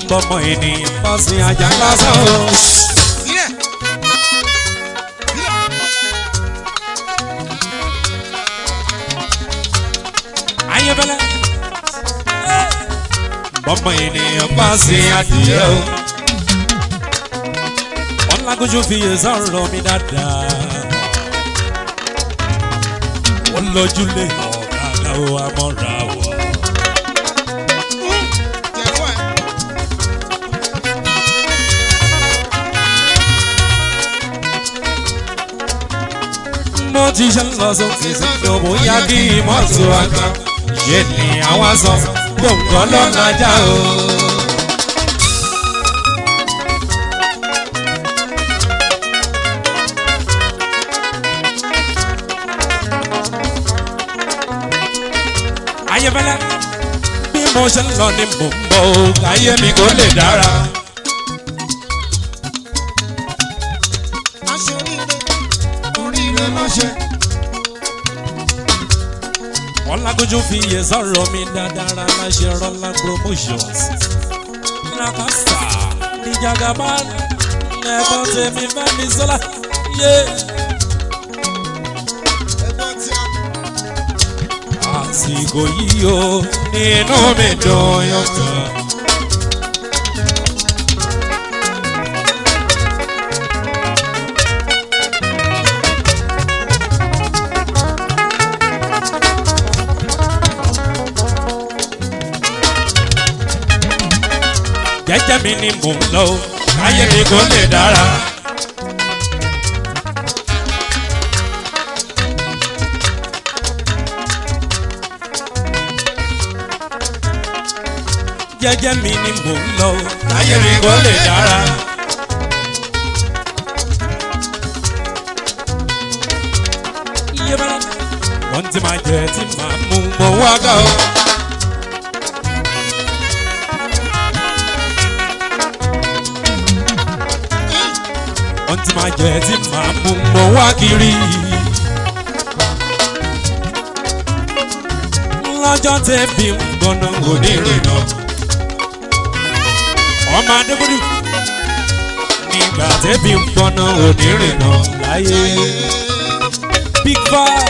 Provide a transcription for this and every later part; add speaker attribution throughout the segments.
Speaker 1: bọ́mọ ènìyàn bọ́ sí ajá lásán o.
Speaker 2: Sílẹ̀. Sílẹ̀.
Speaker 1: ayébẹ́lẹ́ bọ́mọ ènìyàn bọ́ sí adìyẹ o. ọ̀làgójú fi yé sọ̀rọ̀ mi dáadáa. ó lójúlé ọ̀gá o amọ̀ra wọ̀.
Speaker 2: Jẹ̀fọ́ ẹ̀.
Speaker 1: mo ti ṣe ń lọ sókè sókè ó bóyá kí mọ́tò àgbà ṣe ni àwa sọ gbòǹgọ́ lọ́lájà o. ayébẹ́lẹ́ bí mo ṣe ń lọ ni mò ń bọ̀ o káyé mi kò lè dára.
Speaker 2: Aṣọ oríire. Oríire ló ṣe.
Speaker 1: ọlágójú fi iye sọ̀rọ̀ mi dáadáa láṣẹ rọ́lá promotions lakasa níjàgàbá ẹ̀bọ̀n tèmi fẹ́mi sọ́lá yé
Speaker 2: Ẹ̀gbọ́n tí a.
Speaker 1: àsìkò yìí o nínú mi dùn yọkàn. jẹ́jẹ́ mi ni mò ń lọ o káyé mi kò lè dára. jẹ́jẹ́ mi ni mò ń lọ o káyé mi kò lè dára. iye bá wọ́n ti máa jẹ tí màá mú mọ́ wá gà o. wọ́n ti máa jẹ tí màá mú mọ́ wá kiri. lọ́jọ́ tẹ́bi ń gbọ́nà onírìnà. ọmọ adébúdú nígbà tẹ́bi ń gbọ́nà onírìnà láyé. big five.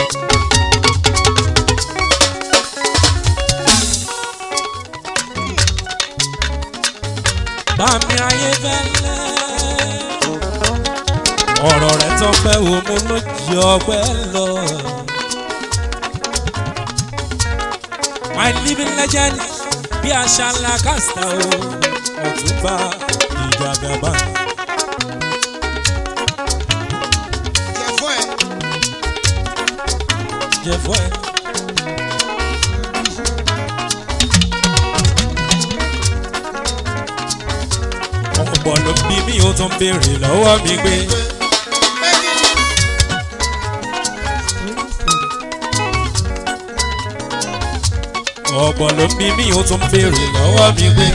Speaker 1: bàmí ayé fẹ́lẹ́ ọ̀rọ̀ rẹ̀ tó fẹ́ wo mo ló jẹ ọgbẹ́ lọ. my living legend bí àṣà ńlá kásítà o ọ̀túnba ìjàgàbá.
Speaker 2: Jẹ̀fọ́ ẹ̀.
Speaker 1: jẹ̀fọ́ ẹ̀. ọ̀pọ̀ ló bí mi ó tún béèrè lọ́wọ́ mi pé. ọ̀pọ̀ ló bí mi ó tún béèrè lọ́wọ́ mi pé.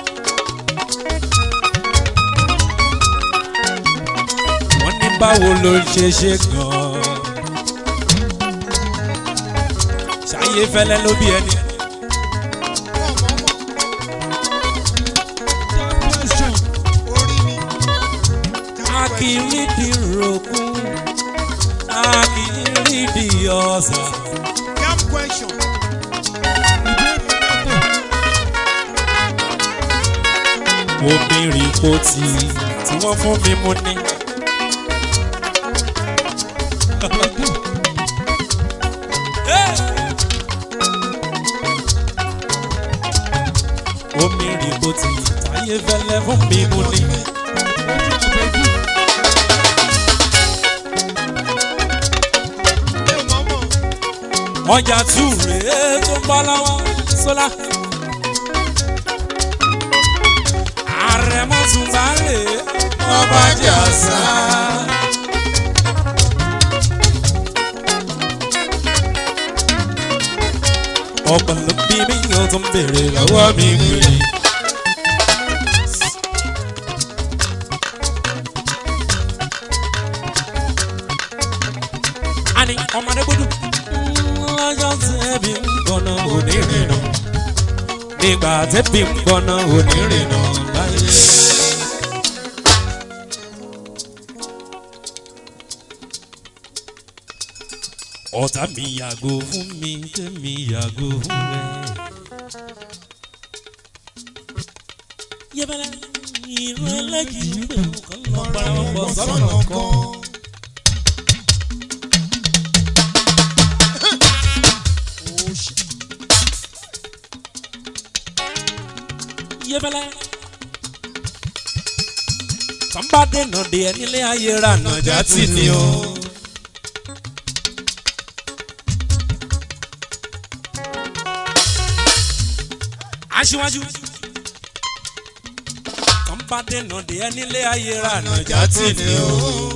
Speaker 1: wọ́n ní báwo ló ṣe ṣe gan-an. ṣáyé fẹ́lẹ́ ló bí ẹni.
Speaker 2: Orí mi.
Speaker 1: a kì í rí di rògùn a kì í rí di ọ̀sà.
Speaker 2: Jam question.
Speaker 1: obìnrin kò tí tí wọ́n fún mi mú ní. obìnrin kò tí táyé fẹ́lẹ́ fún mi mú ní.
Speaker 2: Mi ò mọ̀ mọ̀.
Speaker 1: ọjà tù rèé tó ń bọ́ lọ́wọ́ sólà. àrẹ̀mọ́ tún bá rèé ọba jà sá. ọ̀pọ̀ ló bí mi yóò tún béèrè lọ́wọ́ mi gbèrè. ani ọmọdé gbọdọ lọ́jọ́ tẹ̀bi ń gbọ́nà onírìnà nígbà tẹ́bí ń gbọ́ná onírìnà láyé. ọ̀tá mi yàgò fún mi tẹ́mi yàgò fún ẹ. yẹ́bẹ̀rẹ̀ ìrún ẹlẹ́jì pé nǹkan lọ para wọn pọ̀ sọ́nà kan. yẹ́bẹ̀rẹ̀ tọ́ḿbà dènà dé ẹ nílé ayé ra nàjà tì ní o. aṣíwájú tọ́ḿbà dènà dé ẹ nílé ayé ra nàjà tì ní o.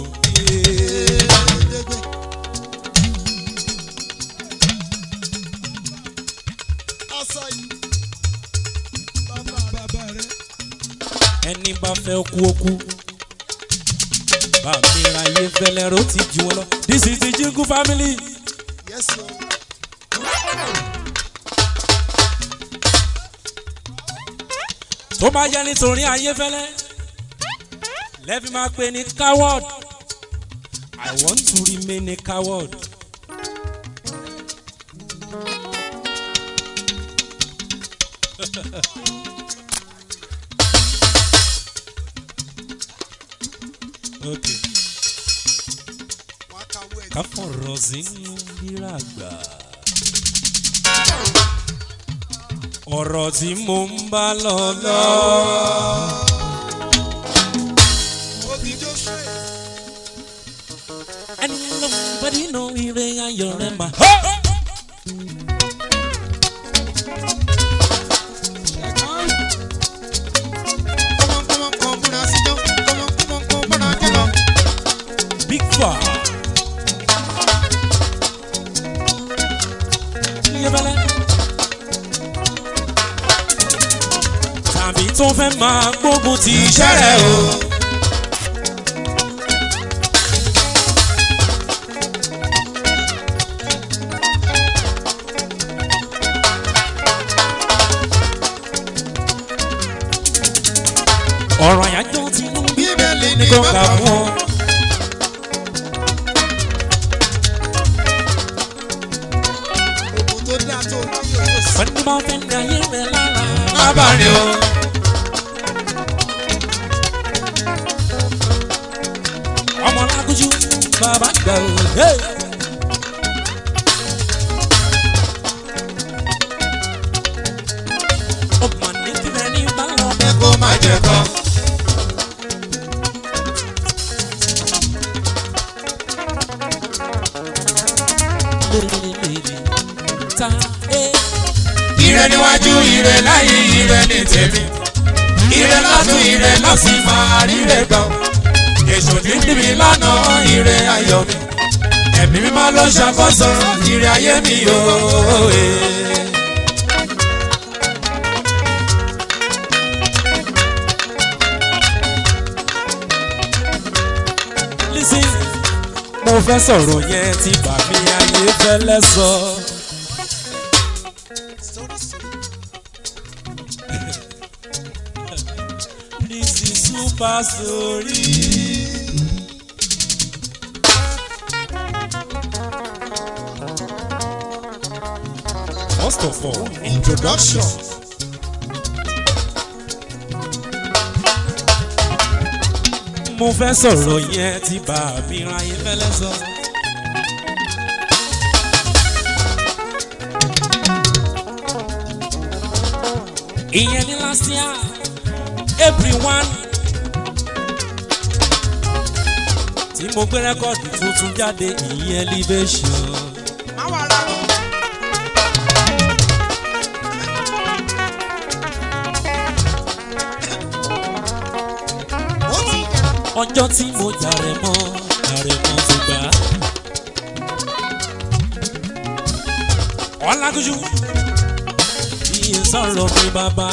Speaker 1: ẹni bá fẹ́ kú ó kú bàmí ra yé fẹlẹ́ ro ti jù wọn lọ this is the jingle family.
Speaker 2: Yes, sir.
Speaker 1: tó bá jẹ́ nítorí ayéfẹ́lẹ́ lẹ́fí máa pè ní coward i want to remain a coward. okay
Speaker 2: Wọ́n á kàwé ẹ̀.
Speaker 1: ká fọ̀rọ̀ sínú bírà gbà. ọ̀rọ̀ tí mo ń bá lọ lọ.
Speaker 2: Obì Jósè.
Speaker 1: ẹni ló ń bá nínú ire ayọ̀ rẹ̀ mà.
Speaker 2: Kọ́mọ́kọ́mọ́ kan múra síjọ́. Kọ́mọ́kọ́mọ́ kan múra jẹ́lọ.
Speaker 1: big fa. Iyebẹ̀lẹ̀. tàbí tó fẹ́ máa gbógun ti iṣẹ́ rẹ̀ o. ọ̀rọ̀ àyájọ́ tinú
Speaker 2: Bíbélì
Speaker 1: ní
Speaker 2: ni
Speaker 1: kò
Speaker 2: bàbá
Speaker 1: kà fún ọ.
Speaker 2: Ògùn tó dáa tó láyé owó sí.
Speaker 1: wọ́n ní bá fẹ́ ní ayé rẹ̀ lára.
Speaker 2: Lábàárín o.
Speaker 1: ọmọ lágójú bàbá gbà ó. Hey! ọmọ ní kílẹ̀ ní bálọ̀
Speaker 2: Ẹ kó má jẹ kan.
Speaker 1: lèrè ta ẹ.
Speaker 2: Ire níwájú ire láyé ire ní tèmi. Ire lọ́tún ire lọ́sìn máa ríre gbọ́. Èso ní níbi lánàá ire ayọ̀ mi. Ẹ̀mí mímọ́ ló ṣàkóso ire ayé mi yóò.
Speaker 1: Listen, mo fẹ́ sọ̀rọ̀ yẹn tí bàmí ayé fẹ́lẹ́ sọ. This is super story. First of all,
Speaker 2: Introduction.
Speaker 1: mo fẹ́ sọ̀rọ̀ yẹn tí bàmí ayé fẹ́lẹ́ sọ. ìyẹn ní last year april one tí mo gbé rẹ́kọ̀dì tuntun jáde ìyẹn libation.
Speaker 2: Má wà rà lọ. Ó ti
Speaker 1: ọjọ́ tí mo jàre mọ́ jàre mọ́ ti gbà. ọ̀làgójú iye sọ̀rọ̀ mi bàbá.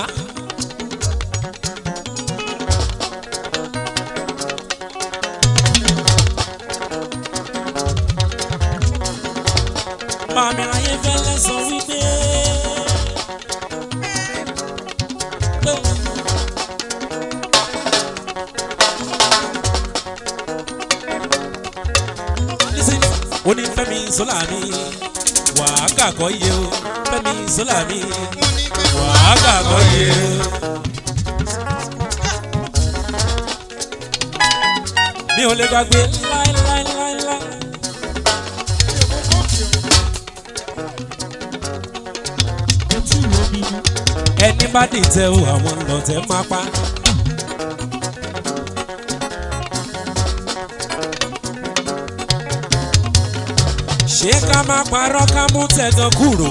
Speaker 1: màmí ayé fẹ́lẹ́ sọ wípé wípé. Listen, ó ní fẹ́mi sọ́là mi wàá kàkọ́ yé o fẹ́mi sọ́là mi wàá kàkọ́ yé o. mi ò lè gbàgbé láéláéláéláé. ẹni bá dìtẹ̀ o àwọn lọ́tẹ̀ máa pa. ṣé ká má parọ́ ká mú tẹ̀gàn kúrò.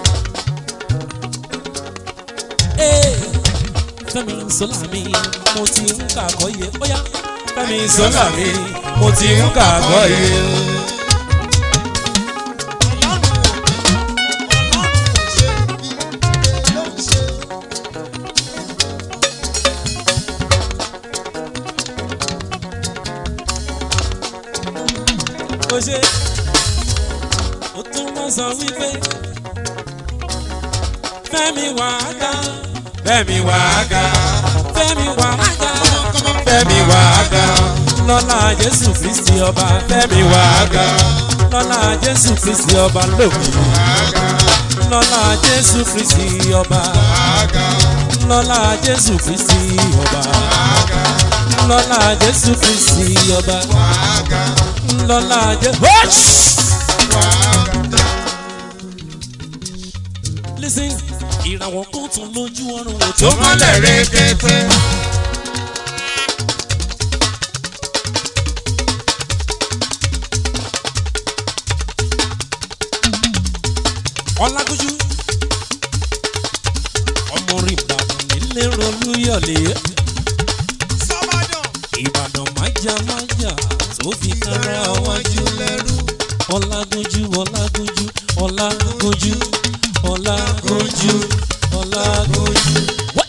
Speaker 1: Ee, fẹ́mi sọ́là mi mo ti ń kàkọ́ yẹ ó yá fẹ́mi sọ́là mi mo ti ń kàkọ́ yẹ. ó ṣe ó tún wọ́n sọ wípé fẹ́mi wà á ga
Speaker 2: Fẹ́mi wà á ga,
Speaker 1: fẹ́mi wà á ga
Speaker 2: Fẹ́mi wà á ga,
Speaker 1: lọ́la jésù kristi ọba
Speaker 2: Fẹ́mi wà á ga,
Speaker 1: lọ́la jésù kristi ọba lókè lọ́la jésù kristi ọba lọ́la jésù kristi ọba lọ́la jésù kristi ọba lọ́la jésù. listen ìràwọ̀ kan tún lójú ọrùn wò
Speaker 2: tó mọ́lẹ̀ rékété.
Speaker 1: ọlágójú ọmọ rí ìbàdàn nílé rolúyọ̀lé ìbàdàn májà májà tó fi kára wájú lẹ́rú ọlágójú ọlágójú ọlágójú ọlágójú ọlágójú. What?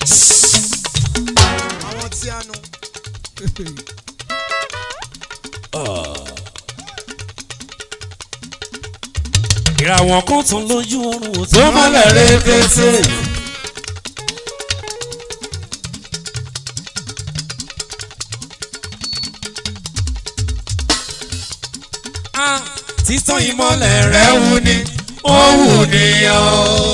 Speaker 3: àwọn tí a nu.
Speaker 1: ìràwọ̀ kan tún lójú ọrùn wò
Speaker 2: tó mọ́lẹ̀ rékété.
Speaker 1: Ah, títàn
Speaker 2: ìmọ̀lẹ̀
Speaker 1: ìmọ̀lẹ̀
Speaker 2: rẹ̀
Speaker 1: rẹ̀
Speaker 2: wù ní ó wù níyàn.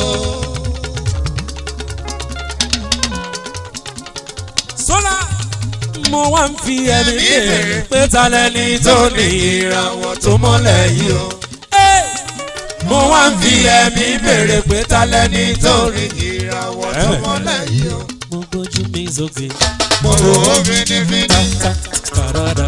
Speaker 1: sólà mo wá ń fi ẹ̀mí béèrè pé ta lẹni tó ní ìràwọ̀ tó mọ́lẹ̀ yìí o. Hey!
Speaker 2: mo wá ń fi ẹ̀mí béèrè pé ta lẹni tó rí ìràwọ̀ tó mọ́lẹ̀ yìí o.
Speaker 1: mo gbójú mi sókè.
Speaker 2: mo wò ó fínífíní.
Speaker 1: Parada.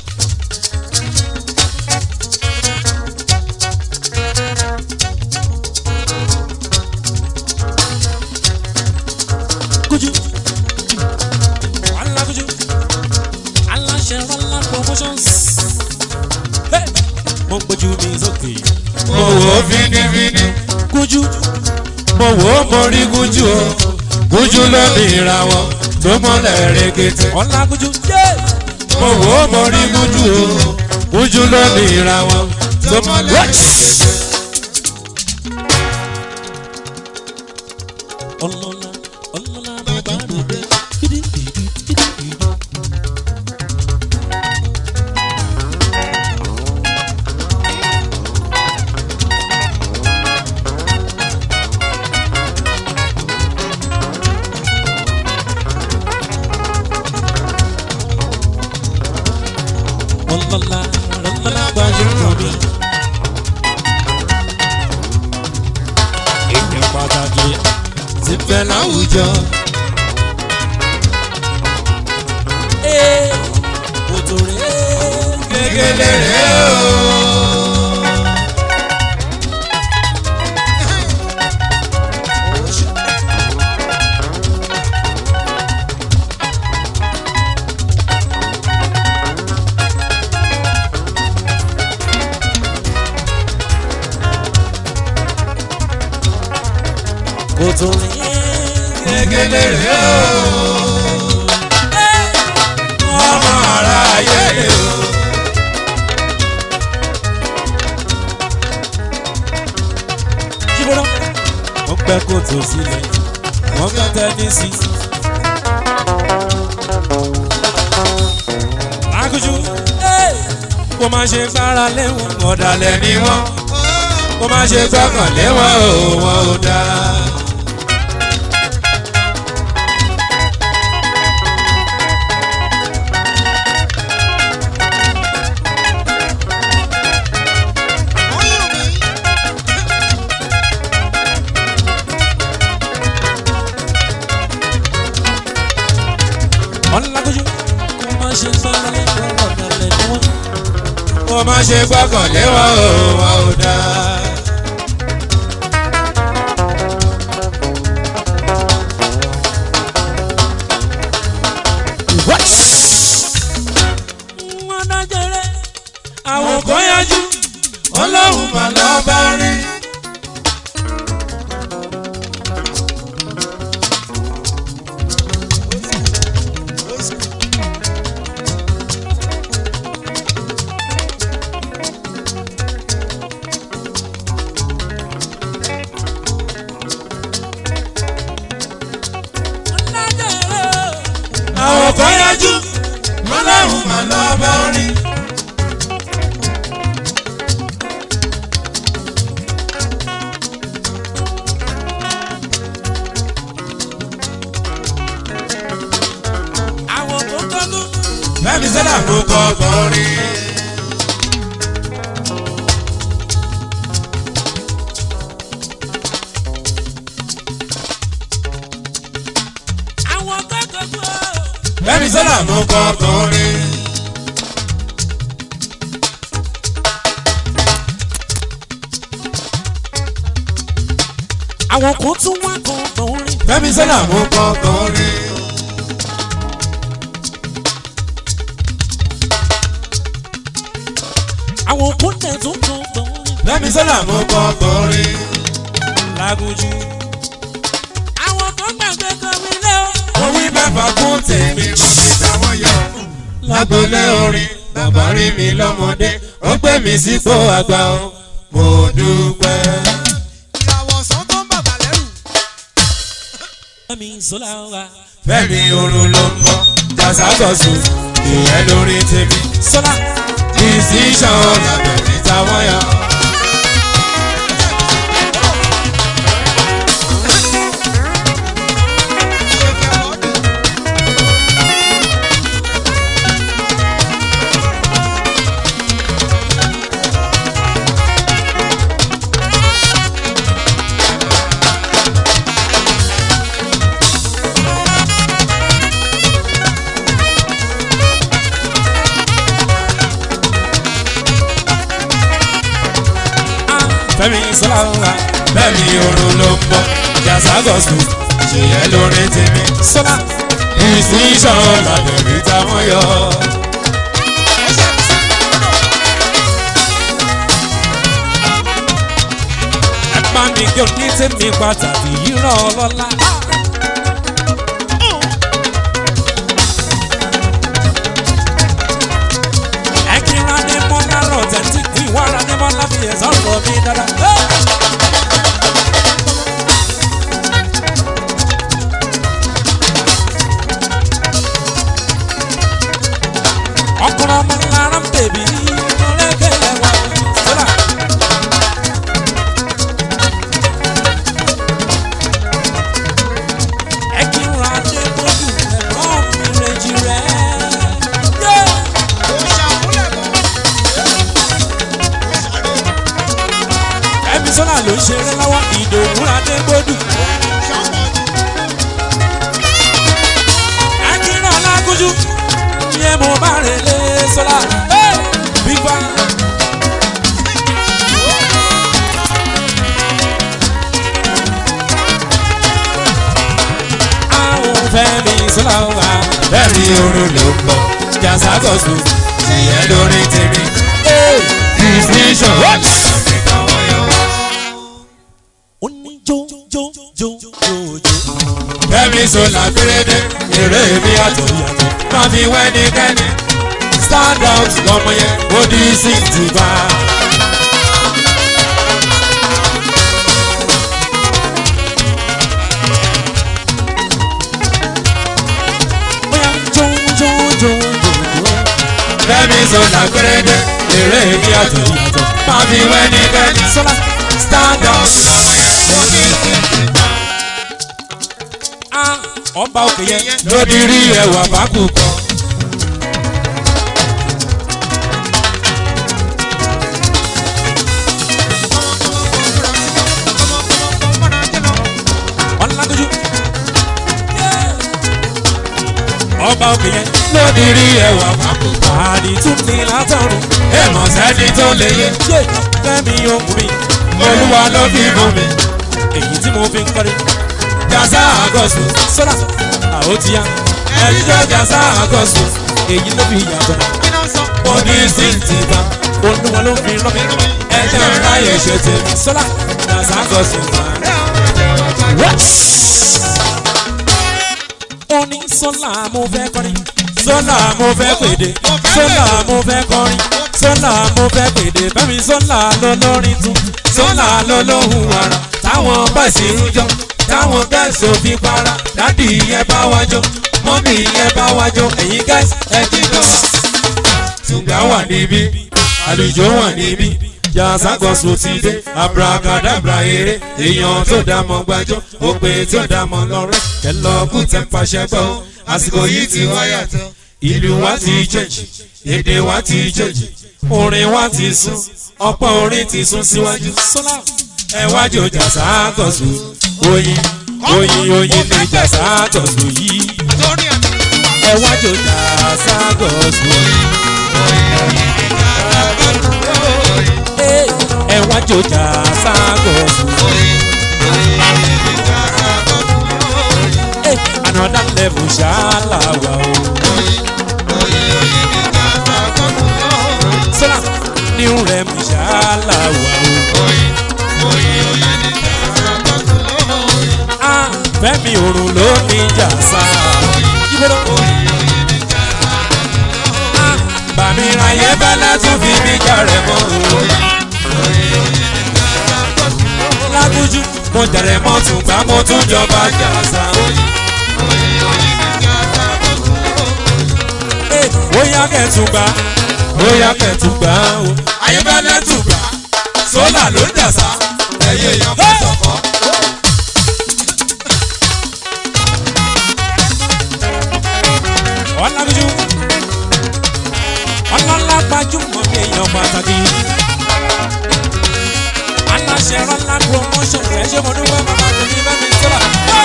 Speaker 1: Kojú. Wàhálà kojú. Aláṣẹ Rọ́lá promotions. Hey! Mo gbójú mi sókè.
Speaker 2: mo wò ó fínífíní.
Speaker 1: Kojú.
Speaker 2: mo wò ó mo rí gújú o. gújú ló ní ìràwọ̀ tó mọ́lẹ̀ rékété.
Speaker 1: Ọlá kojú. Yeah!
Speaker 2: mo wò ó mo rí gújú o. gújú ló ní ìràwọ̀ tó mọ́lẹ̀ rékété.
Speaker 1: ọlọ́lá ọlọ́lá mo bá ròde. ọlọ́lá ọlọ́lá gbajúmọ̀ mi. èèyàn pàtàkì
Speaker 2: ti fẹ́ láwùjọ.
Speaker 1: ee kòtò rèé
Speaker 2: gègéle rẹ̀ o.
Speaker 1: kòtò rèé
Speaker 2: gègéle rẹ̀ o. ọmọ ara ayé rẹ̀ o.
Speaker 1: jíbọ́dọ́ wọ́n gbẹ́ kòtò sílẹ̀ wọ́n gbẹ́ tẹ́nísì kó má ṣe gbára lé wọn ọ̀dàlẹ̀
Speaker 2: ọ̀dàlẹ̀ ni wọ́n kó má ṣe gbọ́kàn lé wọn o wọn ò dáa.
Speaker 1: ọ̀làkójú kó má ṣe gbára lé wọn ọ̀dàlẹ̀ ni wọn.
Speaker 2: kó má ṣe gbọ́kàn lé wọn o wọn ò dáa.
Speaker 1: wọn dájẹrẹ àwọn
Speaker 2: àwọn kan yájú ọlọ́run mà lọ́ bá rí.
Speaker 1: dájẹrẹ
Speaker 2: àwọn kan yájú ọlọ́run mà lọ́ bá rí.
Speaker 1: àwọn tó tọ́jú.
Speaker 2: Fẹ́mi sọ́dà mo kọ́ kọrin.
Speaker 1: àwọn tó tọ́jú.
Speaker 2: Fẹ́mi sọ́dà mo kọ́ kọrin.
Speaker 1: àwọn kan tún wá kan kan rí.
Speaker 2: Fẹ́mi sọ́dà mo kọ́ kọrin.
Speaker 1: àwọn kan tẹ̀ tún kan kan rí.
Speaker 2: Fẹ́mi sọ́dà mo kọ́ kọrin.
Speaker 1: lágójú. àwọn kan gbàgbé kan mi lé o.
Speaker 2: Orí mẹ́fà kún tèmi mọ̀ mi táwọn yọ. Lágbolé orin bàbá rí mi lọ́mọdé. Ó gbé mi sípò àgbà o. Mo dúpẹ́.
Speaker 3: ìràwọ̀ ọ̀sán tó ń bàbà lẹ́rù.
Speaker 1: Fẹ́mi Ṣọlá wa.
Speaker 2: Fẹ́mi orun ló ń bọ̀. Jàságọ̀sù ìyẹn lórí tèmi.
Speaker 1: Ṣọlá.
Speaker 2: Decision lábẹ́ mi táwọn yọ.
Speaker 3: ṣèkè ọ̀ọ́dì.
Speaker 1: Ah, Fẹ́mi Ṣọlá wa.
Speaker 2: Fẹ́mi orun ló ń bọ̀. Jàságọ̀sù ìyẹn lórí tèmi.
Speaker 1: Ṣọlá.
Speaker 2: Decision lábẹ́ mi táwọn yọ.
Speaker 1: ẹ bá mi kí o ní tèmi pàtàkì yìí ràn ọ́ lọ́la. ẹ kí n ra ní mọ́lá rọ̀ tẹ̀tí kí wá ra ní mọ́lá fi ẹ̀ sọ̀rọ̀ mi dáadáa. ọkùnrin ọmọ lára ń bèbí ọlẹ́kẹ̀lẹ̀ wà sọ́dà. ẹ kí n ra dé bójú ẹ̀rọ mi rèjì rẹ̀.
Speaker 3: ó ṣàkúlẹ̀ gan. ó ṣàrè.
Speaker 1: ẹbí sọ́dà ló ń ṣeré lọ́wọ́ ìdòwú adé bójú.
Speaker 3: ṣọ́pọ̀
Speaker 1: ẹ kí n ra lágójú yẹ mo bá rè lé sọ́dà. bíbá àwọn fẹ́mi sọ́dà wà.
Speaker 2: Fẹ́mi orun ló ń bọ̀. Jàságọ̀sù ìyẹn lórí tèmi. Decision lábẹ́ mi táwọn yọ.
Speaker 1: ó ní jó jó jó jó jó.
Speaker 2: Fẹ́mi sọlá pérédé èrè mi àtọ̀yàtọ̀. Má fi wẹ́nikẹ́ni. Stand out lọ́mọ yẹn, ó di sí ti bá.
Speaker 1: bóyá jó jó jó jó jó.
Speaker 2: Fẹ́mi sọlá pérédé eré ìdí àjò máa fi wẹ́ ní kẹ́ni
Speaker 1: sọlá
Speaker 2: stand up.
Speaker 1: ah ọba òkè yẹn
Speaker 2: lódì rí ẹwà bákù kan.
Speaker 1: ọlágójú ọba òkè yẹn
Speaker 2: lódì rí ẹwà bákù kan.
Speaker 1: àdìtú ní látọ̀run
Speaker 2: ẹ mọ̀ sẹ́ni tó lè yé
Speaker 1: ṣé fẹ́mi ohun mi
Speaker 2: olúwa ló fi mú mi.
Speaker 1: èyí tí mo fi ń kọrin
Speaker 2: jàsá àgọ́sù
Speaker 1: sọlá àwọn ti yá
Speaker 2: ẹ̀jíjọ́ jàsá àgọ́sù
Speaker 1: èyí ló fi yàtọ̀
Speaker 2: mo ní sí ti bá
Speaker 1: olúwa ló fi rán mi
Speaker 2: ẹjẹ́ ráyè ṣe tèmi.
Speaker 1: sọlá
Speaker 2: jàsá àgọ́sù máa
Speaker 1: ó ní sọlá mo fẹ́ kọrin
Speaker 2: sọ́nà mo fẹ́ pèdè
Speaker 1: sọlá mo fẹ́ kọrin sọlá mo fẹ́ pèdè bẹ́mi sọlá lọ́lọ́rin tún
Speaker 2: sọ́nà lọ́lọ́hùn ara táwọn bọ́ọ̀sì ń jọ táwọn gẹ́ẹ̀sì ò fi para dádì yẹn bá wá jọ mọ́mì yẹn bá wá jọ ẹ̀yin gẹ́ẹ̀sì ẹ jíjọ. tùgbà wà níbí àlùjọ wà níbí yàtàgọ́sù ti dé abracadabra eré èèyàn tó dá mọ́ gbàjọ́ òpè tó dá mọ́ lọ́rẹ́ kẹlọ́ọ̀kù tẹ́ ń pàṣẹ gbọ́ àsìkò yìí ti wá yàtọ̀ ìlú wa ti jẹ́jì èdè wa ti jẹ́jì orin wa ti sún ọ̀pọ̀ orin ti sún síwájú
Speaker 1: sọlá
Speaker 2: ẹ wá jò jàsá àgọ́sù oyin oyin oyin ní jàsá àgọ́sù yìí
Speaker 1: ẹ wá jò jàsá gọ̀ọ́sù ẹ wá jò jàsá gọ̀ọ́sù another level ṣáláwá o sọlá new rem ṣáláwá o. Ah, fẹ́mi òrùn ló ní jàsá. Yíbọ́dọ̀. Ah, bàmí ráyé bẹ́lẹ́ tún fi mí jàrẹ̀ mọ́ o. Lágúnjú mo jàrẹ̀ mọ́ tún gbá mo tún jọba jàsá. Ee, ó yá kẹ́tùgbà, ó yá kẹ́tùgbà o.
Speaker 2: ayébẹ́lẹ́ tùgbà sólà ló ń jàsá ẹ̀yẹ èèyàn fẹ́ sọ̀kọ́.
Speaker 1: ọlágúnjú ọlọ́lá gbajúmọ̀ ní èèyàn pàtàkì aláṣẹ rọlá promotion rẹ ṣé mo dúpẹ́ bàbá tó ní bẹ́ẹ̀ mi sọ́la.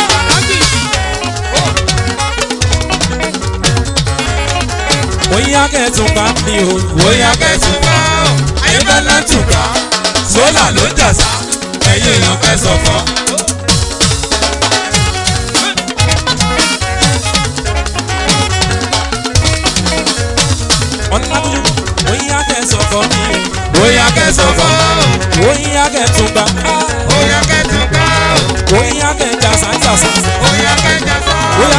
Speaker 1: bóyá kẹ́tùn bá mi o
Speaker 2: bóyá kẹ́tùgbà ayébẹ́lẹ́ tùgbà sólà ló ń jàsá ẹ̀yẹ èèyàn fẹ́ sọ̀kọ́.
Speaker 1: ọlágúnjú bóyá kẹ́sọ̀ kọ́ mi
Speaker 2: bóyá kẹ́sọ̀kọ́
Speaker 1: o bóyá kẹ́tùn bá
Speaker 2: bóyá kẹ́tùgbà
Speaker 1: bóyá kẹ́jà sáńsàsà
Speaker 2: bóyá kẹ́jàsá.
Speaker 1: bóyá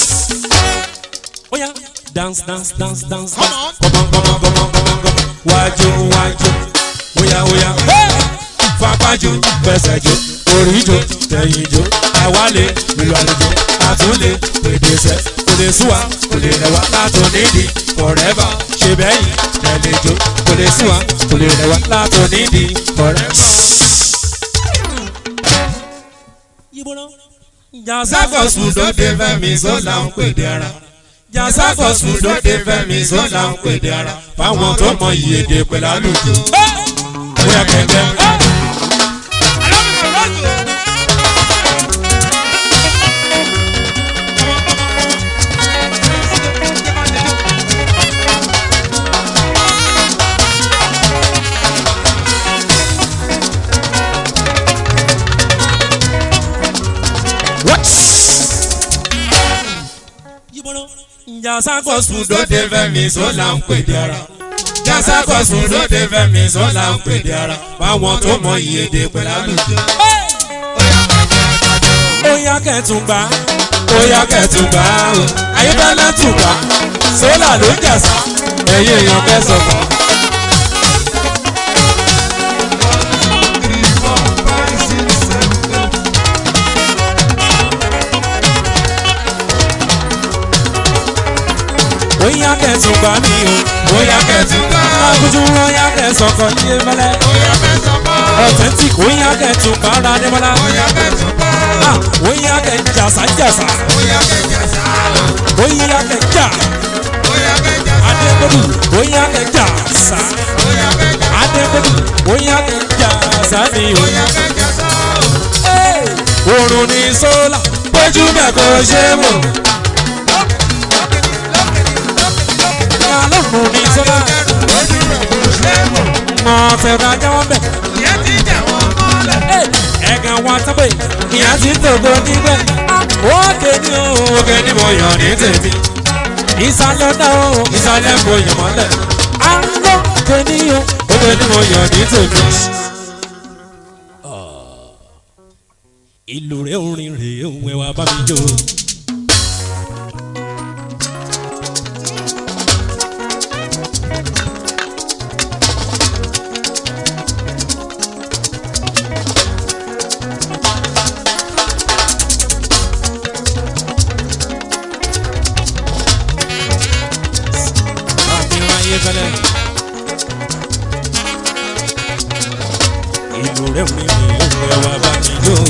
Speaker 1: bóyá dance dance dance dance
Speaker 3: Come
Speaker 1: dance.
Speaker 3: on.
Speaker 2: Come on, come on, come on, come on, come on. Wájú wájú. Oya oya. Fapájú fẹsẹ̀jó. Oríjó tẹ̀yìnjó. Àwálé ìlú àlejò. Àtúnlé pèdèsẹ̀. Kò lè súwa kò lè rẹwà látò nídìí. Forever ṣe bẹ́yìn tẹ̀lẹ́jó. Kò lè súwa kò lè rẹwà látò nídìí. Forever.
Speaker 1: yíbọ́dọ̀ jàsá
Speaker 2: Sákọ̀sù lóde fẹ́mi sọ́la ń pèdè ara. Jàsákọ̀sù lóde fẹ́mi sọ́la ń pèdè ara. Fáwọn tó mọ ìyèdè pẹ̀lú àlùjọ. Bóyá kẹ̀kẹ́.
Speaker 1: yíbọ́dọ̀ jàsá kọ́ sùn
Speaker 2: lóde fẹ́mi sọ́la ń pèdè ara. Jàsákọ̀sù lóde fẹ́mi sọ́la ń pèdè ara. Fáwọn tó mọ ìyèdè pẹ̀lú àlùjọ.
Speaker 1: bóyá kẹ́tùn gbà
Speaker 2: Bóyá kẹ̀tùgbà o. Ayébẹ́lẹ́ tùgbà. Sólà ló jàsá. Ẹ̀yin èèyàn kẹsàn-án.
Speaker 1: bóyá kẹtù gbà mí o
Speaker 2: bóyá kẹtù gbà
Speaker 1: lágùjú bóyá kẹsọkọ yé mẹlẹ
Speaker 2: bóyá kẹtù gbà
Speaker 1: authentic bóyá kẹtù gbàrà débọlá
Speaker 2: bóyá kẹtù gbà
Speaker 1: Ah, bóyá kẹjàsá jàsá
Speaker 2: bóyá kẹjàsá
Speaker 1: bóyá kẹjà
Speaker 2: bóyá kẹjàsá
Speaker 1: adébólú bóyá kẹjàsá
Speaker 2: bóyá kẹjàsá
Speaker 1: adébólú bóyá kẹjàsá mi o.
Speaker 2: bóyá kẹjàsá
Speaker 1: oorun ní sólà bójú bẹ́ẹ̀ kò ṣe é mọ̀. alọ́run ní sólà
Speaker 2: ojú rẹ̀ kò ṣe é mọ̀
Speaker 1: mọ̀ fẹ̀rẹ̀ ajáwọ́ bẹ̀.
Speaker 2: ìyẹn ti jẹ̀ wọ́n mọ́lẹ̀.
Speaker 1: ẹ̀gàn wa sábẹ̀ ìyá ti tògo níbẹ̀. òkè ni o òkè ni mo yàn ní tèmi. ìsàlẹ̀ náà o ìsàlẹ̀ mo yàn mọ́lẹ̀. àlọ́ òkè ni o òkè ni mo yàn ní tèmi. ìlú rẹ̀ orin rẹ̀ òun ẹ̀ wá bá mi jó. àfihàn ayé fẹlẹ. ìlú rẹ̀ orin rẹ̀ òun ẹ̀ wá bá mi jó.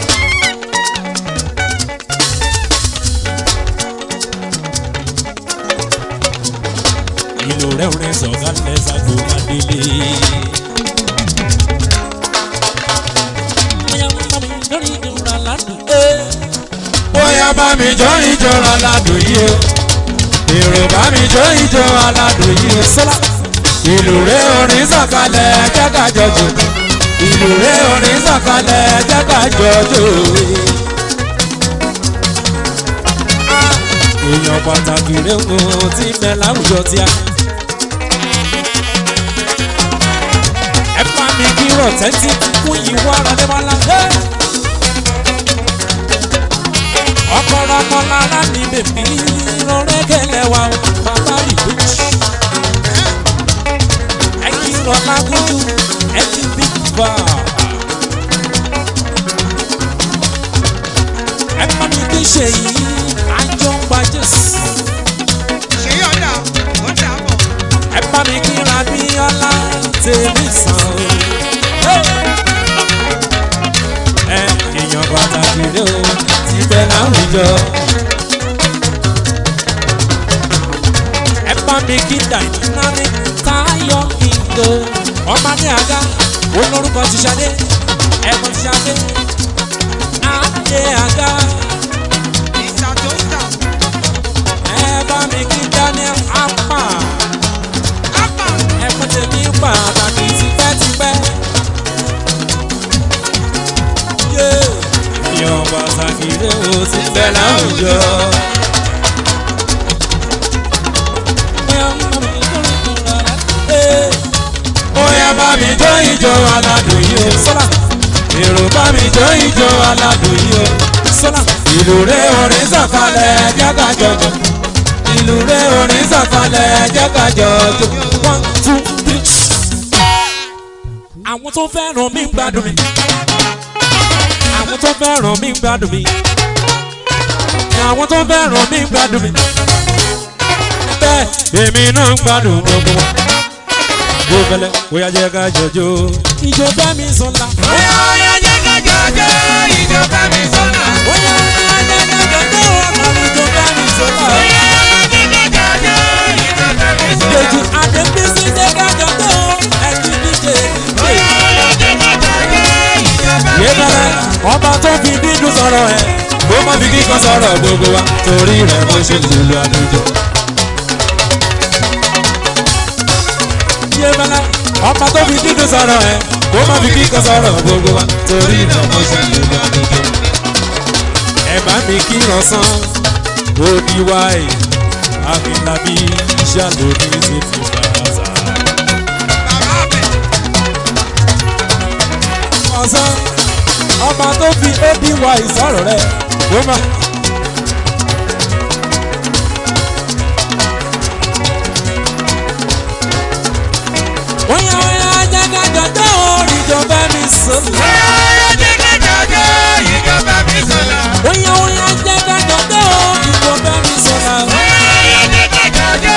Speaker 1: ìlú rẹ̀ orin sọ̀kalẹ̀ sago adélé. bóyá bá mi lórí ìdúrà ládùn.
Speaker 2: bóyá bá mi jó ìjọ aládùn yìí o èrò bá mi jó ìjọ aládùn yìí o
Speaker 1: sọ́lá
Speaker 2: ìlú rẹ̀ orin sọ̀kalẹ̀ jẹ́ka jọjọ ìlú rẹ̀ orin sọ̀kalẹ̀ jẹ́ka jọjọ.
Speaker 1: èèyàn pàtàkì rẹ̀ ń tí ń bẹ láwùjọ tí a. ẹ bá mi kí rọ̀tẹ́tì fún ìwà àdébọ́lá. ọkọ̀rọ̀ ọmọ lára ní bèbí rọrẹ́ kẹlẹ́ wa o, bàbá ìbejì. ẹ kí rọ lágúnjú ẹ kí big bar. ẹ bá mi kí ṣèyí àjọ ń gba jésù.
Speaker 3: ṣé yọ̀dà ó dà bọ̀.
Speaker 1: ẹ bá mi kíra bí ọlá tèmi sàn o. ẹ èèyàn pàtàkì rẹ o ti bẹ láwùjọ. ẹ bá mi kí dàìnáni táyọ̀ kíndo ọmọdé àga olórúkọ ti ṣadé ẹ̀gbọ́n ti ṣadé adé àga
Speaker 3: ìta tó ń tà.
Speaker 1: ẹ bá mi kí daniel apá
Speaker 3: ápà
Speaker 1: ẹ̀gbọ́n tèmi pàtàkì tipẹ́tipẹ́. Yé, Yan pàtàkì rẹ̀ ó ti bẹ̀ láwùjọ.
Speaker 2: bóyá bá mi jó ìjọ aládùn yìí o
Speaker 1: Sọ́lá,
Speaker 2: èrò bá mi jó ìjọ aládùn yìí o
Speaker 1: sọ́lá,
Speaker 2: ìlú rẹ̀ orin sọ̀kalẹ̀ jẹ́ka jọjọ ìlú rẹ̀ orin sọ̀kalẹ̀ jẹ́ka jọjọ.
Speaker 1: one two three. Àwọn tó fẹ́ràn mi ń gbádùn mi. Àwọn tó fẹ́ràn mi ń gbádùn mi. Àwọn tó fẹ́ràn mi ń gbádùn mi. Bẹ́ẹ̀ èmi náà ń gbádùn gbogbo wọn. Bó fẹlẹ́, bóyá jẹ́ ká jọjọ́. Ìjọ fẹ́ mi sọ̀la.
Speaker 2: bóyá ọyá jẹ́ka jọjọ ìjọba mi sọ́nà.
Speaker 1: Bóyá jẹ́ ká jọjọ́. Àmàlù ìjọ fẹ́ mi sọ̀la.
Speaker 2: bóyá ọyá jẹ́ka jọjọ ìjọba mi sọ́nà.
Speaker 1: Dèjì Adébísí jẹ́ ká jọjọ́. Ẹ̀jú díje
Speaker 2: bóyá ọyá jẹ́ka jọjọ ìjọba mi
Speaker 1: yébẹ̀rẹ̀ ọba tó fi dídùn sọ̀rọ̀ ẹ̀
Speaker 2: bó má fi kíkan sọ̀rọ̀ gbogbo wa torí rẹ̀ mo ṣe lùlù àlùjọ.
Speaker 1: yébẹ̀rẹ̀
Speaker 2: ọba tó fi dídùn sọ̀rọ̀ ẹ̀ bó má fi kíkan sọ̀rọ̀ gbogbo wa torí rẹ̀ mo ṣe lùlù àlùjọ.
Speaker 1: ẹ bá mi kí ránṣán òdi wáì àfìlábí ṣàlóní sí ti fàáza.
Speaker 3: bàbá bẹ̀.
Speaker 1: ránṣán ọba tó fi òdi wáì sọ̀rọ̀ rẹ̀ ó má. Oya oya jẹ́ ká jọjọ́ orí ìjọba mi sọ̀rọ̀.
Speaker 2: bóyá ọyá jẹ́ka jọjọ ìjọba mi sọ́nà.
Speaker 1: Oya oya jẹ́ ká jọjọ́ ìjọba mi sọ̀rọ̀.
Speaker 2: bóyá ọyá jẹ́ka jọjọ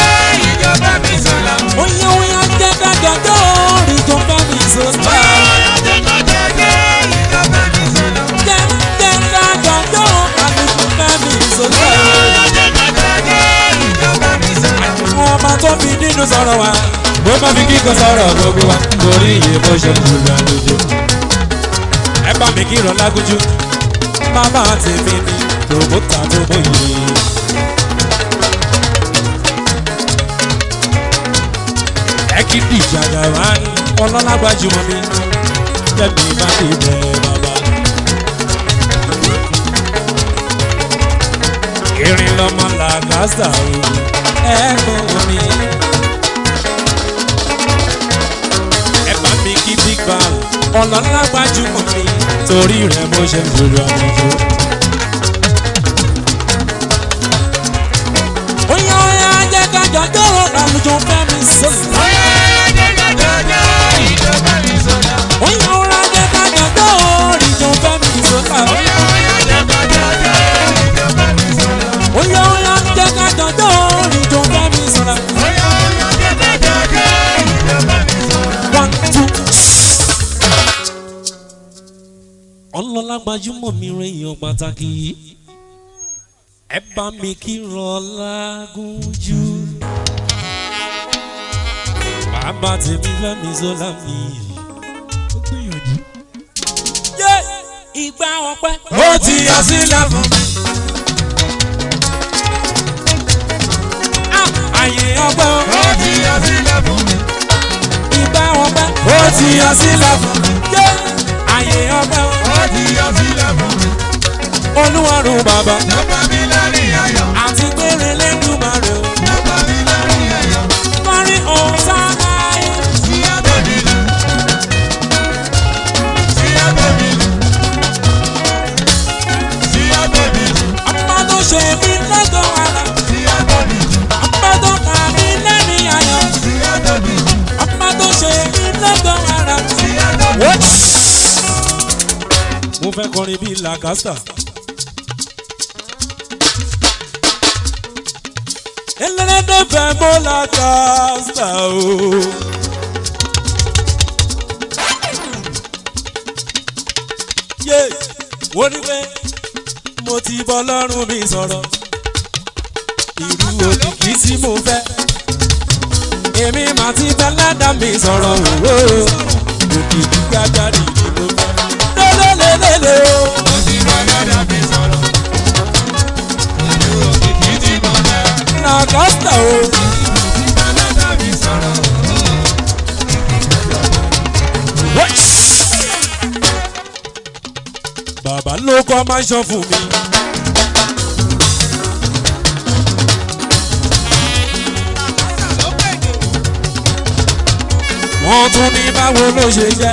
Speaker 1: tó fi nínú sọ̀rọ̀ wa bó má fi kíkọ sọ̀rọ̀ gbogbo wa torí iye bó ṣe ń lulú àlejò. ẹ bá mi kí ìrọ̀lá gúnjú bàbá tèmi ni tòmótà tó mọ̀yé. ẹ kí dìjàgà wá ní ọlọ́lá gbajúmọ̀ mi lẹ́mi má lè bẹ̀ bàbá. irin lọmọ làgásà o ẹ̀gbọ́n mi. ẹ bá mi kí big bang ọlọ́lá gbajúmọ̀ mi torí rẹ̀ mo ṣe ń lòlù àlejò. Oya oya jẹ́ ká jọjọ́ àlùjọ fẹ́ mi sọ̀rọ̀. Oya oya jẹ́ ká jọjọ́ àlùjọ fẹ́ mi sọ̀rọ̀. Oya oya jẹ́ ká jọjọ́ àlùjọ fẹ́ mi sọ̀rọ̀. Oya oya jẹ́ ká jọjọ́ àlùjọ fẹ́ mi sọ̀rọ̀. Oya oya jẹ́ ká jọjọ́ àlùjọ fẹ́ mi sọ̀rọ̀. Oya oya jẹ́ ká jọjọ́ àlùjọ fẹ́ mi sọ̀rọ̀. One two. Ọlọ́lá gbajúmọ̀ mi rẹ̀ èèyàn pàtàkì yìí ẹ bá mi kí rọlá gúnjú. bàbá tèmi fẹ́mi sọ́lá mi. ó gbìyànjú. yé ìgbà ọpẹ́.
Speaker 2: ó ti yọ sílẹ̀ fún mi.
Speaker 1: Ah, àyè ọpẹ́ o.
Speaker 2: ó ti yọ sílẹ̀ fún mi.
Speaker 1: ìgbà ọpẹ́.
Speaker 2: ó ti yọ sílẹ̀ fún mi.
Speaker 1: yé àyè ọpẹ́ o.
Speaker 2: ó ti yọ sílẹ̀ fún mi.
Speaker 1: olúwarùn bàbá.
Speaker 2: ló bá mi lẹ́rìn ayọ̀.
Speaker 1: àti péré lẹ́dùnmarè o.
Speaker 2: ló bá mi lẹ́rìn ayọ̀.
Speaker 1: kọrin ọ̀sánà ẹ̀.
Speaker 2: sí abẹ́ mi lù. sí abẹ́ mi lù. sí abẹ́ mi lù.
Speaker 1: ọmọ tó ṣe mí lọ́gọ̀ ara.
Speaker 2: sí abẹ́ mi lù.
Speaker 1: ọmọ tó kà mí lẹ́rìn ayọ̀.
Speaker 2: sí abẹ́ mi lù.
Speaker 1: ọmọ tó ṣe mí lọ́gọ̀ ara.
Speaker 2: sí abẹ́ mi lù.
Speaker 1: What? mo fẹ́ kọrin bíi lacasta. ẹlẹ́dẹ̀ fẹ́ mọ́ lacasta o. yé wọ́n ní pé mo ti bọ́ lọ́rùn mi sọ̀rọ̀ irú òkìkí tí mo fẹ́ èmi mà ti fẹ́ lẹ́dàá mi sọ̀rọ̀ òwò òkìkí gbàgbárì ni mo fẹ́ lélẹ́lẹ́lẹ́ o.
Speaker 2: ó ti bá lọ́dọ̀ mi sọ̀rọ̀. ìlú òkìkí tí mo fẹ́.
Speaker 1: lacasta o.
Speaker 2: ó ti bá lọ́dọ̀ mi sọ̀rọ̀.
Speaker 1: bàbá ló kọ́ máa ń ṣan fún mi. wọ́n tún ní báwo ló ṣe jẹ́.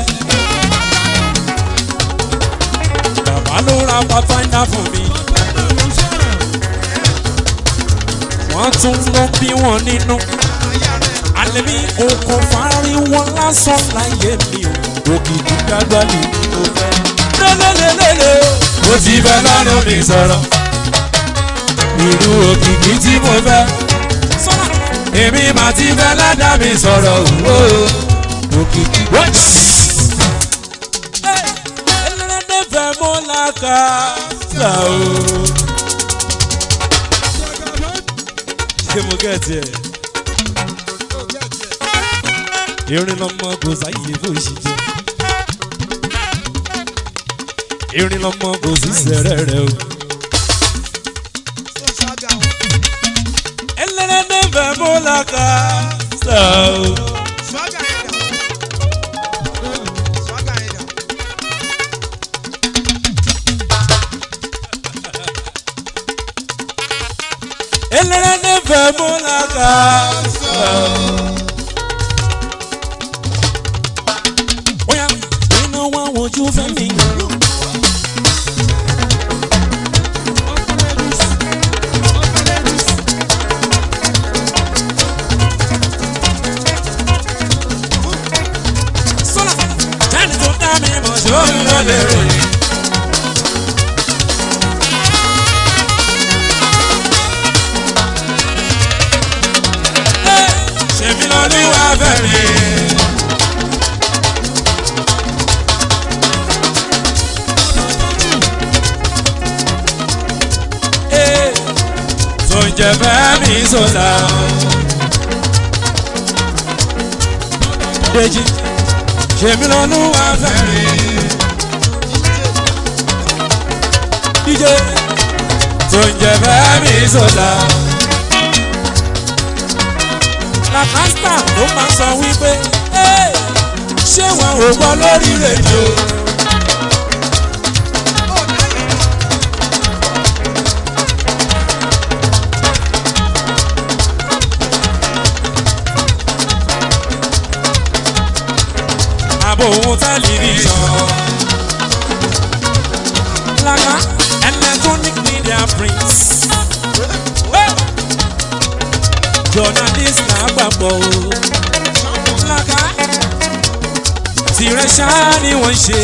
Speaker 1: bàbá ló ra pathfinder fún mi. wọ́n tún ló bí wọn nínú. alẹ́ mi oko fárí wọn lásán láyé mi ò òkìkí gbàgbọ́lì ni mo fẹ́. lélẹ́lẹ́lẹ́lẹ́ o
Speaker 2: ó ti bá lọ́dọ̀ mi sọ̀rọ̀. ìlú òkìkí tí mo fẹ́.
Speaker 1: sọ́nà.
Speaker 2: èmi mà ti fẹ́ lọ́dọ̀ mi sọ̀rọ̀. òwò òkìkí.
Speaker 1: ẹlẹ́dẹ̀ fẹ́ mọ́ làkàtà o. ṣé mo gẹ̀ẹ́tì ẹ̀? irin lọmọ kò sáyé bó ṣe jẹ. irin lọmọ kò sí sẹ́rẹ̀ rẹ o. ẹlẹ́dẹ̀ fẹ́ mọ́ làkàtà o. ẹlẹ́dẹ̀ fẹ́ mọ́ làkàtà o. Oya, iná wá wojú fẹ́ mi. Sọ́lá, ẹni tó dá mi mọ̀ ṣó ń lọ lè ròyìn. Ṣèmi lọ́lúwa bẹ̀rẹ̀. tó ń jẹ fẹ́ mi sọ̀la. Dèjì ṣèmi lọ́nu wá fẹ́rẹ̀. DJ tó ń jẹ bẹ́ẹ̀ mi sọ̀dà. Làkàstà ló máa sọ wípé "Ẹ́, ṣé wọn ò gbọ́ lórí rédíò. àbò ohun tẹlifíṣàn. Laka electronic media prince. Hey! Journalist lágbàpọ̀ o. Laka tirẹ̀ ṣáá ni wọ́n ṣe.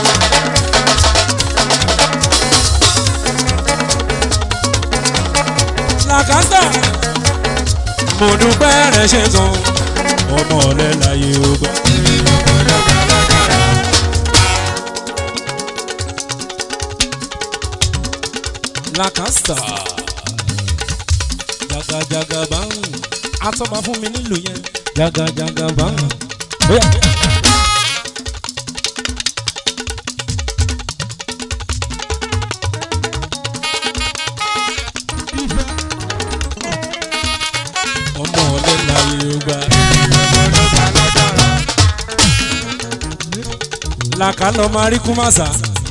Speaker 1: Làkàtà mo dúpẹ́ rẹ̀ ṣe gan ọmọ ọ̀lẹ́ láyé ó gbà. Làkàtà jagajaga báwùn atọ́ba fún mi nílùú yẹn jagajaga báwùn. Bóyá. ọmọ ọ̀lẹ́ láyé ó gbà. làkà lọ máa rí kúmàsà.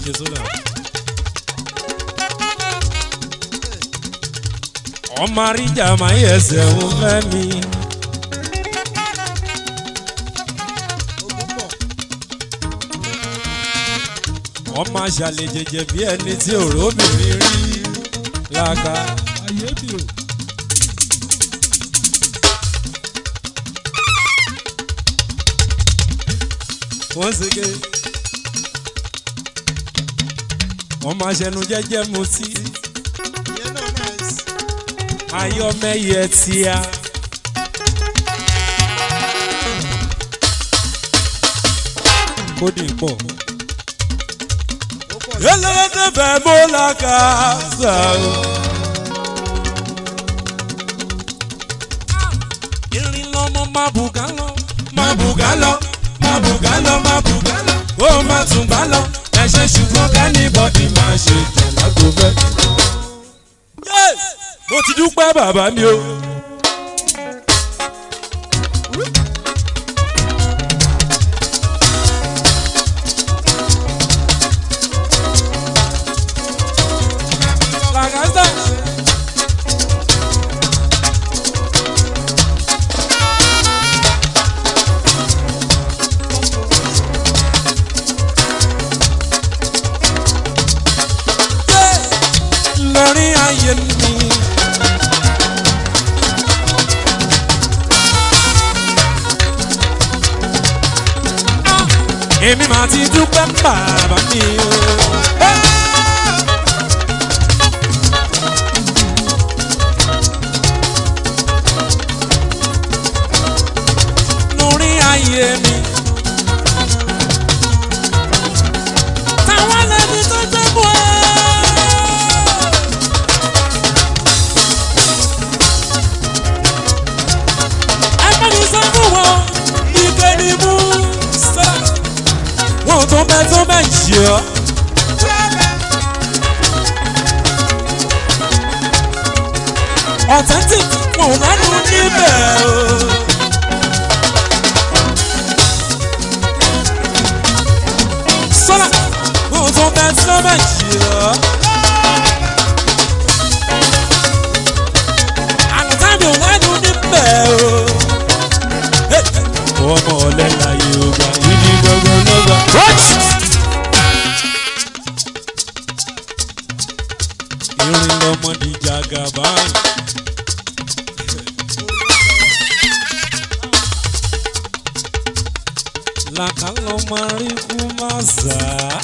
Speaker 1: ọmọ àríjà máa yẹ ẹsẹ̀ òun fẹ́ mi. ọmọ àṣàlẹ̀ jẹjẹ bí ẹni tí òró obìnrin rí làkà. once again. wọ́n máa ṣẹnu jẹ́jẹ́ mu sí
Speaker 3: ìyẹn náà nice.
Speaker 1: ayọ́mẹ́yẹ tíá. kódì pọ̀.
Speaker 3: ó pọ̀ sí.
Speaker 1: yẹlẹ́dẹ́ bẹ́ẹ̀ mọ́ la kà sá o. irin lọmọ máa bùgá lọ. máa bùgá lọ máa bùgá lọ máa bùgá lọ. ó máa tún bá lọ ẹ̀ṣẹ̀ ṣùgbọ́n kẹ́nìbọ̀dì máa ṣe tẹ̀lá tó fẹ́. Yes! mo ti dúpẹ́ bàbá mi o. Làkàtà. lórí ayé mi. èmi máa ti dúpẹ́ bàbá mi o. lórí ayé mi. táwọn lẹni tó gbé bọ́ ẹ́. ẹgbẹ́ni sọ fún wọn ike ni mú sọ. wọn ò tó bẹ tó bẹ jì ọ́. authentic wọn ò lẹ́nu níbẹ̀ o. sọ́lá wọn ò tó bẹ tó bẹ jì ọ́. àlùtábì ò lẹ́nu níbẹ̀ o ọmọ ọlẹ́la yorùbá ìdí gbogbo lọ́gbà. irin lọmọdé jagaba. làkàlọ́ máa rí kú máa zà á.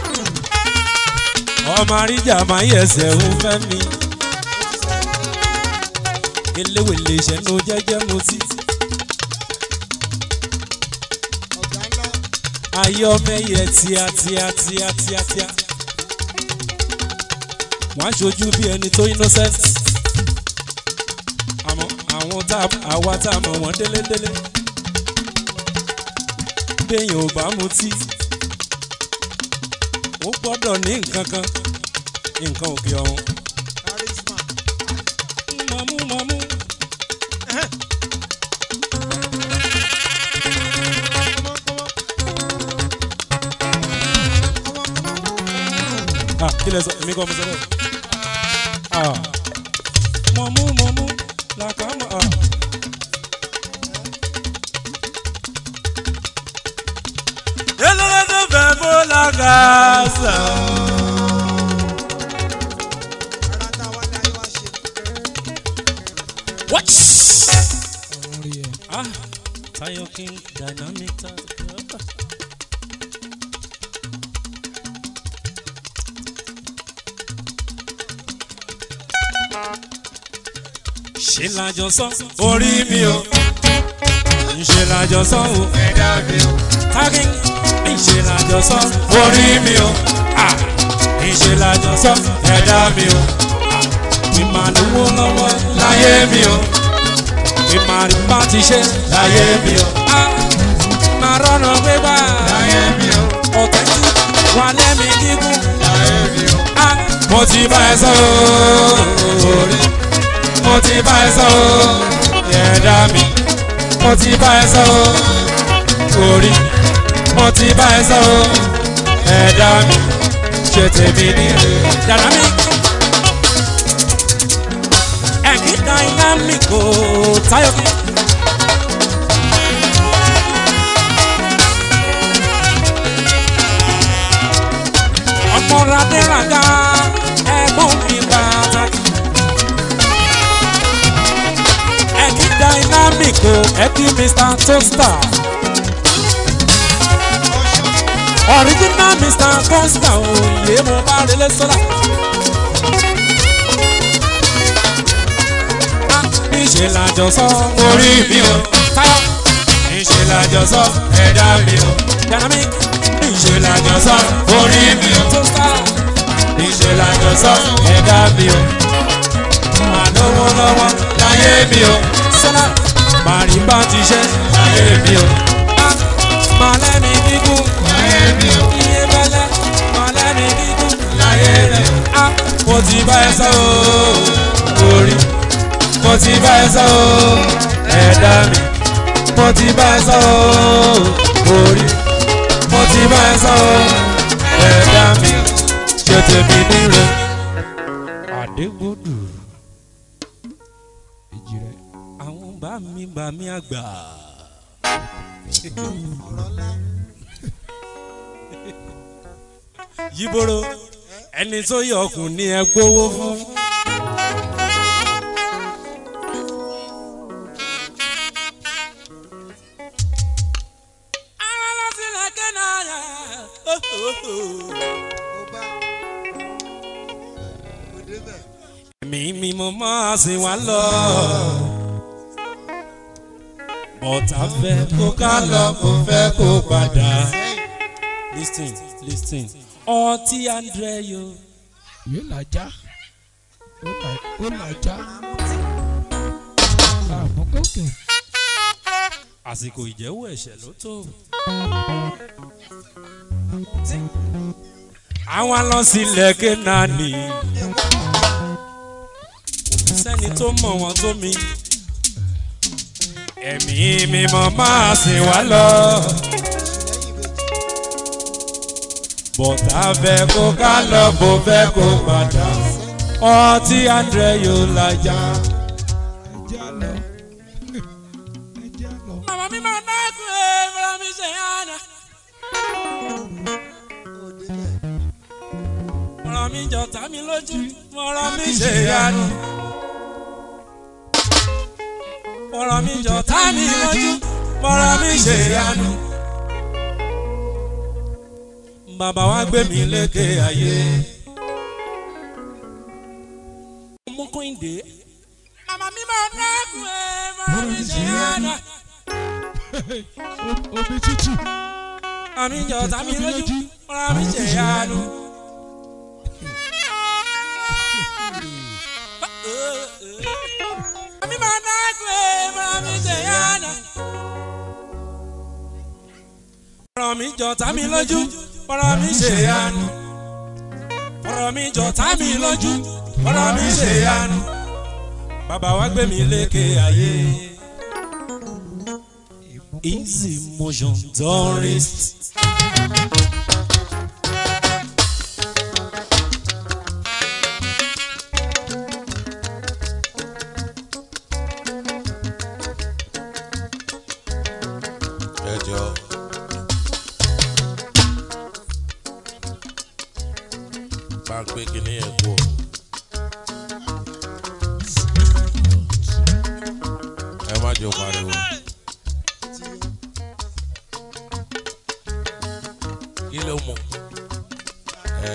Speaker 1: ọmọ àríjà máa yẹsẹ̀ ń fẹ́ mi. eléwèlé ìṣẹ́nu jẹ́jẹ́ mo ti.
Speaker 3: ọ̀gá ńlá.
Speaker 1: ayọ́mẹ́yẹ tíá tíá tíá tíá tíá. wọ́n á ṣojú bí ẹni tó innocent. àmọ́ àwọn tá àwa tá a mọ̀ wọ́n délédélé. béèyàn ò bá mutí ó gbọ́dọ̀ ní nǹkan kan nǹkan òkè ọ̀hún.
Speaker 3: charisma.
Speaker 1: mọ̀mú mọ̀mú.
Speaker 3: Come on, come on. Come on, come on.
Speaker 1: ah kí lẹ sọ èmi kọ́ mo sọ bẹ́ẹ̀. ah mọ̀mú mọ̀mú làkàmọ́ ah. eléré tó fẹ́ bó làkàṣà.
Speaker 3: Ara tá a wá ní ayé wá ṣe.
Speaker 1: What? Ah, Tayo King Dynamic Tayo. Ṣé lájọ sọ orí mi o? Ṣé lájọ sọ o?
Speaker 2: ẹ̀dá mi o.
Speaker 1: Tagging, ṣe lájọ sọ orí mi o. Ah, ṣe lájọ sọ ẹ̀dá mi o. Mi máa lówó lọ́wọ́ láyé mi o. Mi máa rí bá ti ṣe láyé mi o. Ah, Máa rọ́nà gbégbá
Speaker 2: láyé mi o.
Speaker 1: ọ̀tẹ̀ tí wà lẹ́mí gígùn.
Speaker 2: láyé mi o.
Speaker 1: Ah, Mo ti bá ẹ sọ orí. Mo ti bá ẹ sọ ẹ̀dá mi. Mo ti bá ẹ sọ orí. Mo ti bá ẹ sọ ẹ̀dá mi. Ṣé tèmi ní dàdá mi? Ẹ̀kí dynamic o Táyọ̀ mi. ọmọ radẹ́ràdá ẹ̀gbọ́n mi pàtàkì. ẹ̀kí dynamic o ẹ̀kí mr toaster. original mr toaster o yé mo bá relé sọ́dà. níṣẹ́ làjọ sọ orí mi o táyọ̀. níṣẹ́ làjọ sọ ẹ̀dá mi o dynamic. níṣẹ́ làjọ sọ orí mi o toaster. níṣẹ́ làjọ sọ ẹ̀dá mi o. màá lówó lọ́wọ́ láyé mi o. sọ́dà màrí bá ti ṣe láyé mi o. màá lẹ́mi gígùn
Speaker 2: láyé mi o.
Speaker 1: iye bẹ́lẹ́ màá lẹ́mi gígùn
Speaker 2: láyé mi o.
Speaker 1: Ah, mo ti bá ẹ sọ ooo orí mo ti bá ẹ sọ ooo ẹ̀dá mi mo ti bá ẹ sọ ooo orí mo ti bá ẹ sọ ooo ẹ̀dá mi ṣe tèmi níre. àdégbòdù àwọn bá mi bá mi àgbà.
Speaker 3: Ọ̀rọ̀ ńlá.
Speaker 1: yíboro ẹni tó yọ ọkùn ní ẹ gbowó fún. ara láti lẹ́kẹ́ náà yà.
Speaker 3: Ó bá. Kò débẹ̀.
Speaker 1: ẹ̀mí mi mo máa sìn wá lọ. bọ́tà fẹ́ kó ká lọ kó fẹ́ kó padà.
Speaker 3: Sẹ́yìn.
Speaker 1: lis ten lis ten ọtí andré yo.
Speaker 4: yóò làjá ó là- ó làjá àmọ́kòkè
Speaker 1: àsìkò ìjẹ́wọ́ ẹ̀ṣẹ̀ ló tó. àwọn lọ sílẹ̀ kénaani kò sẹ́ni tó mọ̀ wọ́n tó mi. ẹ̀mí mímọ́ máa sìn wá lọ. bọ̀tà fẹ́ kó ká lọ bó fẹ́ kó padà. ọtí andré yóò lajà.
Speaker 4: ẹjẹ lọ ẹjẹ lọ
Speaker 1: màmá mi máa dákun ẹ̀ fúnra mi ṣe yànnà.
Speaker 3: Ó débẹ̀.
Speaker 1: ọ̀rọ̀ mi jọ tá mi lójú ọ̀rọ̀ mi ṣe yanu. ọ̀rọ̀ mi jọ tá mi lójú ọ̀rọ̀ mi ṣe yanu. bàbá wa gbé mi lékè ayé. ọmọ kọ́hìndé. màmá mi máa dákun ẹ̀ ọ̀rọ̀ mi ṣe yanu.
Speaker 4: O- omi tútù
Speaker 1: àmì jọ tá mi lójú ọ̀rọ̀ mi ṣe yanu. Mami mana kwe, mami se yana. jọ̀tá mi lójú ọ̀rọ̀ mi ṣe yanu ọ̀rọ̀ mi jọ̀tá mi lójú ọ̀rọ̀ mi ṣe yanu bàbá wa gbé mi lékè ayé. Easy motion tourist.
Speaker 2: ẹ jọ. bá a gbé kinní yẹn kú o. ẹ má jẹ́ o pariwo. kí ló mú. ẹ.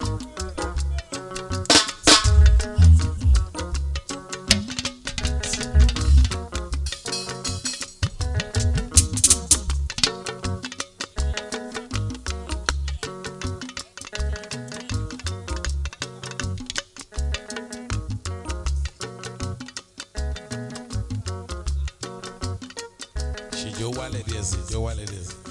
Speaker 2: ṣìjọ wálẹ̀ díẹ̀ sí ìjọ wálẹ̀ díẹ̀ sí.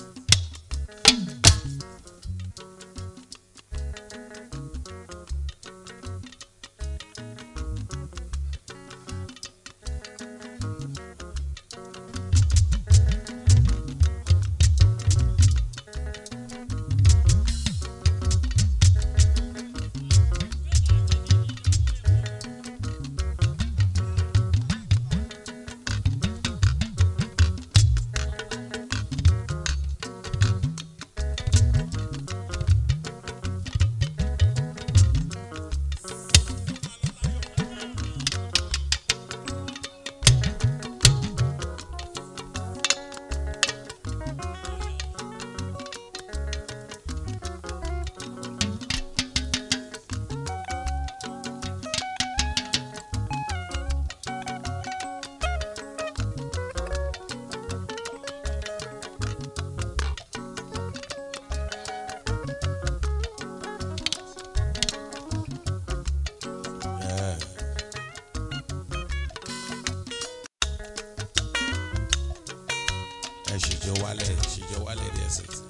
Speaker 2: ẹ. ẹ ṣìjọ wálẹ̀ ṣìjọ wálẹ̀ díẹ̀ sí.